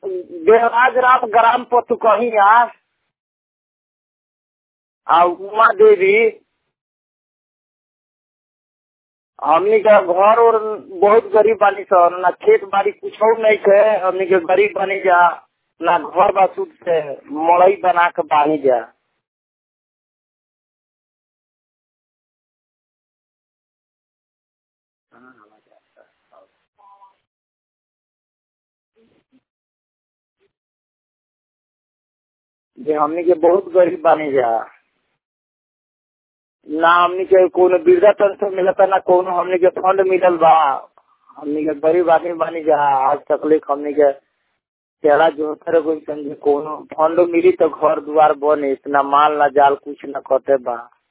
Devraj Ram gram पतुकहिया आ उमा देवी हमनी के घर और बहुत गरीब बानी सन ना खेत बाड़ी कुछ नहीं थे हमनी के गरीब बनी जा ना घर बा सुध से मड़ई बना के बानी जा जे हमनी के बहुत गरीब बानी जा ना हमनी के कोनो वृद्धा पेंशन मिलता ना कोनो हमनी के फंड मिलल बा हमनी के गरीब आदमी बानी जा आज तकलीफ हमनी के चेहरा जो करे कोई समझे कोनो फंड मिली तो घर दुआर बने इतना माल ना जाल कुछ ना कटे बा